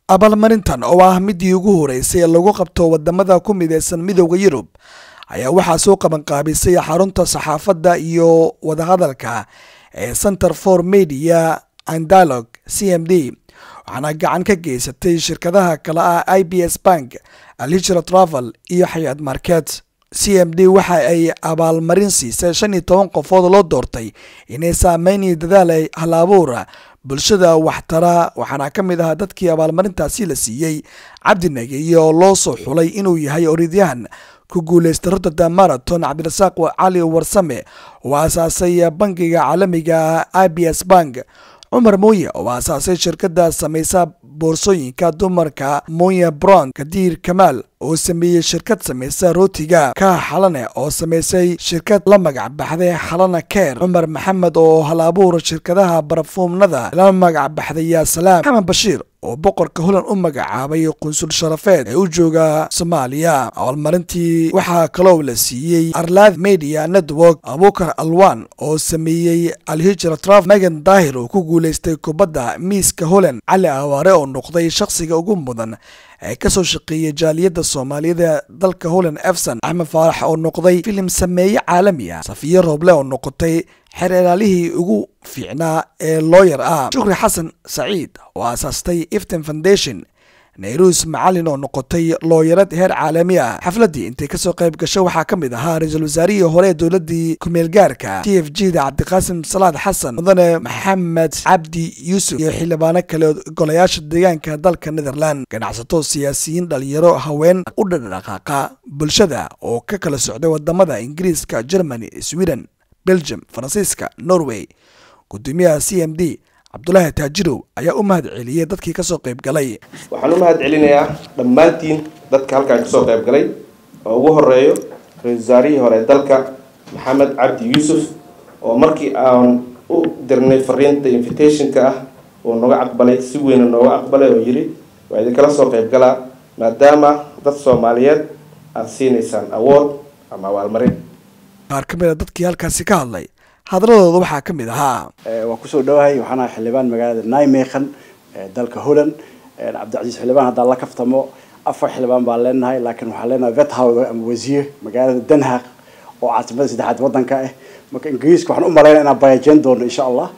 abaalmarintan oo ah midii ugu horeysay ee lagu qabto wadamada ku mideysan midooda yurub ayaa waxaa soo qabanqaabisay xarunta saxaafadda iyo wadahadalka ee center for media and dialogue c m d waxaana gacan ka geysatay shirkadaha kale ah i b s bank alhijra travel iyo xayaad market c m d waxa ay abaalmarin siisay shan iyo toban qofood loo doortay inay saameyniyo dadaal ay hal-abuura bulshada waxtara waxaana ka mid ahaa dadkii abaalmarintaasi la siiyey cabdi nageeye oo loo soo xulay inuu yahay orodyahan ku guuleystay rotterdam marathon cabdirasaaq cali warsame oo aasaasay bangiga caalamiga i b s bank cumar mooye oo aasaasay shirkada samaysa boorsooyinka dumarka moye bron kadiir kamaal oo sameeyey shirkad samaysa rootiga kaha xalane oo samaysay shirkad la magac baxday xalana keer cumar maxamed oo hal abuur shirkadaha barafuumnada la magac baxday yaa salaam maxamed bashiir oo boqorka holand u magacaabay qunsul sharafeed ee u jooga soomaaliya abaalmarintii waxaa kaloo la siiyey arlaad media network abukar alwan oo sameeyey alhijra traf megan daahir oo ku guuleystay kubadda miiska holand cali awaare oo noqday shakhsiga ugu mudan ee kasoo shaqeeyay jaaliyadda soomaaliyada dalka holand efson axmed faarax oo noqday filim sameeye caalami ah safiye rooble oo noqotay xer ilaalihii ugu fiicnaa ee looyar ah shukri xasan saciid oo aasaastay ifton foundation nairuus macalin oo noqotay looyarad heer caalami ah xafladdii intay kasoo qayb gasho waxaa ka mid ahaa ra-iisul wasaarihii hore ee dowladii kumeelgaarka t f g da cabdiqaasim salaad xasan mudane maxamed cabdi yuusuf iyo xildhibaano kale golayaasha deegaanka dalka netherland ganacsato siyaasiyiin dhalinyaro haween u dhadhaqaaqa bulshada oo ka kala socday wadamada ingiriiska germany sweden belgium faransiiska norway gudoomiyaha c m d cabdulaahi taajirow ayaa u mahad celiyey dadkii kasoo qayb galay waxaan u mahad celinayaa dhammaantiin dadka halkaan kasoo qayb galay oo ugu horeeyo ra-isul wasaarihii hore dalka maxamed cabdi yuusuf oo markii aan u dirnay fariinta invitationka ah uu nooga aqbalay si weyna nooga aqbalay oo yidhi waa idinkala soo qayb galaa maadaama dad soomaaliyeed aada siinaysaan awood ama abaalmarin qaar ka mid a dadkii halkaasi ka hadlay hadladooda waxaa ka mid ahaa waan kusoo dhawahay waxaan ahay xildhibaan magaalada naimekan dalka holland cabdicasiis xildhibaan haddaan la kaftamo afar xildhibaan baan leenahay laakiin waxaan leenahay vethow ama wasiir magaalada denhaaq oo caasimada saddexaad wadanka ah marka ingiriiska waxaan u malaynaya inaan bayajeyn doono insha allah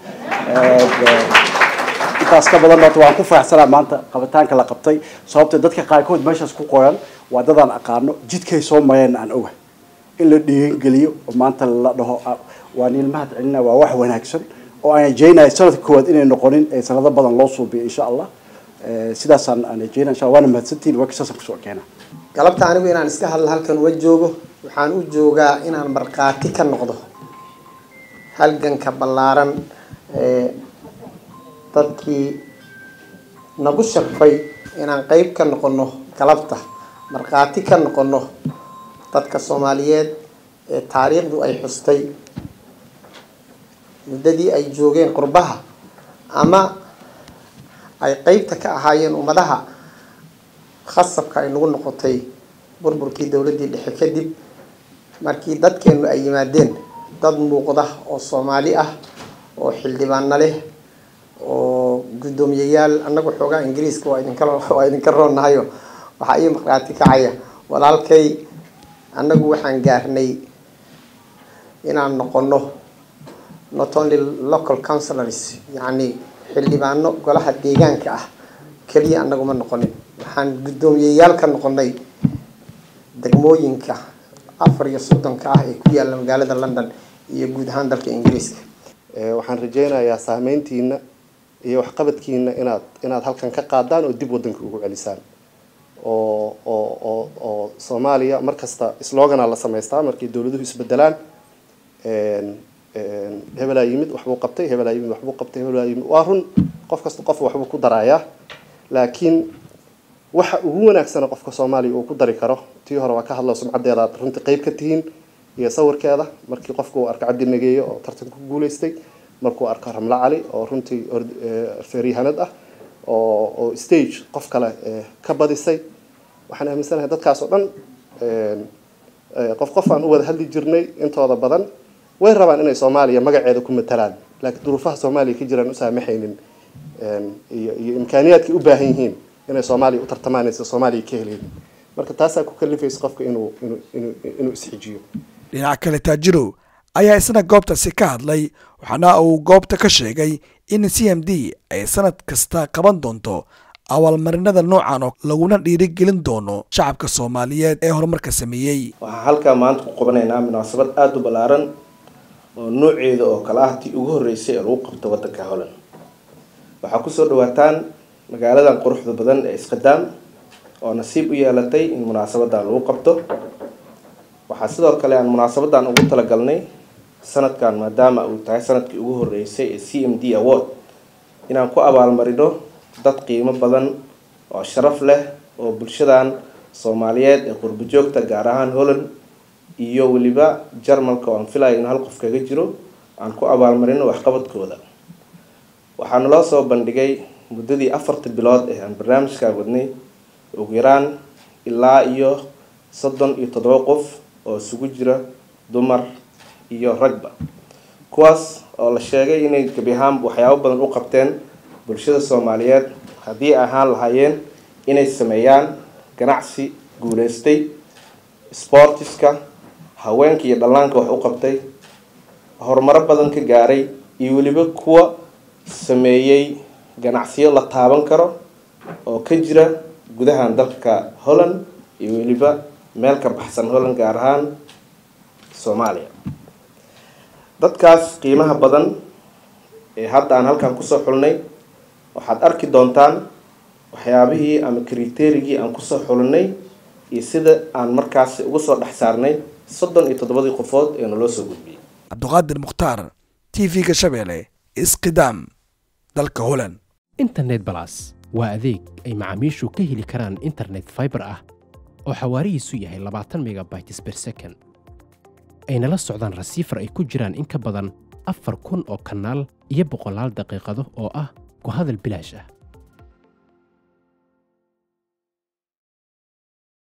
intaas ka badan horta waan ku faraxsanaa maanta qabitaanka la qabtay sababta dadka qaarkood meeshaas ku qoran waa dadaan aqaano jidkay soo mareen aan oga in la dhiirigeliyo oo maanta la dhaho waan ilmahad celina waa wax wanaagsan oo aan rajeynayo sanadka koowaad inay noqonin ee sanado badan loo suubiyo insha allah sidaasaan aan rajeynaya insha waana mahadsantihin waa kisaasaan kusoo keena galabta anigu inaan iska hadla halkan uga joogo waxaan u joogaa inaan markhaati ka noqdo halganka ballaaran ee dadkii nagu sharfay inaan qeyb ka noqono galabta markhaati ka noqono dadka soomaaliyeed ee taariikhdu ay xustay muddadii ay joogeen qurbaha ama ay qeybta ka ahaayeen ummadaha khasabka ay nagu noqotay burburkii dowladdii dhexe kadib markii dadkeenu ay yimaadeen dad muuqda oo soomaali ah oo xildhibaano leh oo guddoomiyayaal annagu xoogaa ingiriiska waa idinka waa idinka roonahayo waxaa ii markhaati kacaya walaalkay annagu waxaan gaarnay inaan noqono not only local councilors yacni xildhibaano golaha deegaanka ah keliya annaguma noqonin waxaan guddoomiyeyaal ka noqonay degmooyinka afar iyo soddonka ah ee ku yaalla magaalada london iyo guud ahaan dalka ingiriiska waxaan rajeynayaa saameyntiina iyo waxqabadkiina inaad inaad halkan ka qaadaan oo dib wadanka ugu celisaan oo oo oo oo soomaaliya markasta slogana la samaystaa markay dowladuhu isbedelaan hebelaa yimid waxbuu qabtay hebelaa yimid waxbuu qabtay hebelaa yimid waa run qof kasta qof waxbuu ku darayaa laakiin waxa ugu wanaagsana qofka soomaaliya uu ku dari karo tii hore waa ka hadlo sumcadeeda aad runtii qeyb ka tihiin iyo sawirkeeda markii qofka uu arko cabdi nageeye oo tartanka ku guuleystay markuu arko ramlo cali oo runtii feeryahanad ah oo oo stage qof kale ka badisay waxaan aaminsanahay dadkaas oo dhan qof qof aan u wada hadli jirnay intooda badan way rabaan inay soomaaliya magaceeda ku matalaan laakiin duruufaha soomaaliya ka jiraan u saamaxaynin iyo iyo imkaaniyaadkay u baahan yihiin inay soomaaliya u tartamaanaysa soomaaliya ka heleynin marka taasaa ku kalifaysa qofka inuu inuu inuu inuu isxijiyo dhinaca kale taajirow ayaa isna goobtaasi ka hadlay waxaana uu goobta ka sheegay in c m d ay sanad kasta qaban doonto abaalmarinada noocan oo laguna dhiirigelin doono shacabka soomaaliyeed ee horumarka sameeyey waxaan halkaa maanta ku qabanaynaa munaasabad aada u ballaaran oo nooceeda oo kale ah tii ugu horreysay ee lagu qabto waddanka holland waxaa kusoo dhawaataan magaaladan quruxda badan ee isqadaam oo nasiib u yeelatay in munaasabadan lagu qabto waxaa sidoo kale aan munaasabadan ugu talagalnay sanadkan maadaama uu tahay sanadkii ugu horreysay ee c m d award inaan ku abaalmarino dad qiimo badan oo sharaf leh oo bulshadan soomaaliyeed ee qurbo joogta gaar ahaan holland iyo weliba jarmalka oo aan filaya in hal qof kaga jiro aan ku abaalmarino waxqabadkooda waxaana loo soo bandhigay muddadii afarta bilood ee aan barnaamijkan wadnay ugu yaraan ilaa iyo soddon iyo toddoba qof oo isugu jira dumar iyo ragba kuwaas oo la sheegay inay gebi ahaan waxyaabo badan u qabteen bulshada soomaaliyeed haddii ay ahaan lahaayeen inay sameeyaan ganacsi guuleystay sportiska haweenka iyo dhallaanka wax u qabtay horumaro badan ka gaaray iyo weliba kuwa sameeyey ganacsiyo la taaban karo oo ka jira gudahan dalka holland iyo weliba meel ka baxsan holland gaar ahaan soomaaliya dadkaas qiimaha badan ee hadda aan halkan kusoo xulnay waxaad arki doontaan waxyaabihii ama kriterigii aan kusoo xulinay iyo sida aan markaasi uga soo dhex saarnay soddon iyo toddobadii qofood ee naloo soo gudbiyey cabduqaadir mukhtaar t v-ga shabeelle isqidaam dalka holland internet balas waa adeeg ay macaamiishu ka heli karaan internet fiber ah oo xawaarihiisu yahay labaatan megabytes per second ayna la socdaan rasiifar ay ku jiraan in ka badan afar kun oo kanaal iyo boqolaal daqiiqado oo ah ku hadal bilaash ah